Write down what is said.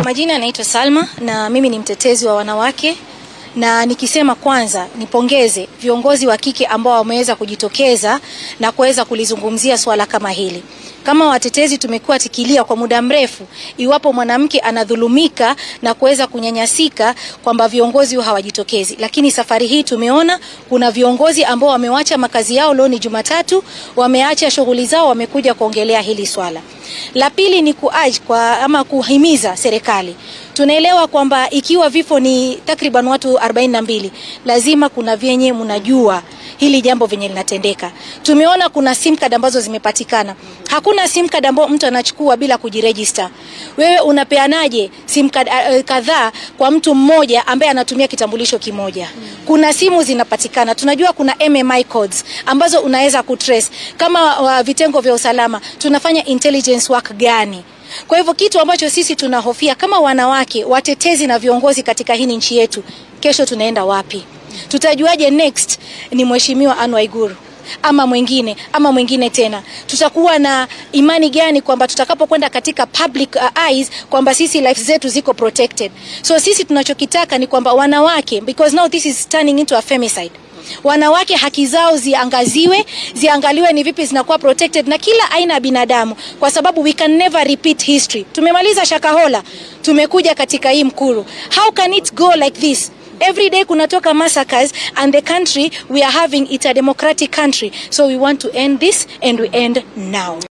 majina anaitwa Salma na mimi ni mtetezi wa wanawake, na nikisema kwanza nipongeze viongozi wa kike ambao wameweza kujitokeza na kuweza kulizungumzia swala kama hili. Kama watetezi tumekuwa tikilia kwa muda mrefu, iwapo mwanamke anadhulumika na kuweza kunyanyasika, kwamba viongozi hawajitokezi, lakini safari hii tumeona kuna viongozi ambao wamewacha makazi yao, leo ni Jumatatu, wameacha shughuli zao, wamekuja kuongelea hili swala. La pili ni kuaj kwa ama kuhimiza serikali. Tunaelewa kwamba ikiwa vifo ni takriban watu 42 lazima kuna vyenye mnajua hili jambo venye linatendeka. Tumeona kuna sim card ambazo zimepatikana. Hakuna sim card ambayo mtu anachukua bila kujiregister. Wewe unapeanaje sim card uh, kadhaa kwa mtu mmoja ambaye anatumia kitambulisho kimoja? Kuna simu zinapatikana. Tunajua kuna MMI codes ambazo unaweza kutrace. Kama uh, vitengo vya usalama tunafanya intelligence work gani? Kwa hivyo kitu ambacho sisi tunahofia kama wanawake watetezi na viongozi katika hii nchi yetu, kesho tunaenda wapi? Tutajuaje next ni mheshimiwa Anne Waiguru ama mwingine ama mwingine tena? Tutakuwa na imani gani kwamba tutakapokwenda katika public uh, eyes kwamba sisi life zetu ziko protected? So sisi tunachokitaka ni kwamba wanawake, because now this is turning into a femicide wanawake haki zao ziangaziwe, ziangaliwe ni vipi zinakuwa protected na kila aina ya binadamu, kwa sababu we can never repeat history. Tumemaliza Shakahola, tumekuja katika hii Mkuru. How can it go like this? Every day kunatoka massacres and the country we are having it a democratic country. So we want to end this and we end now.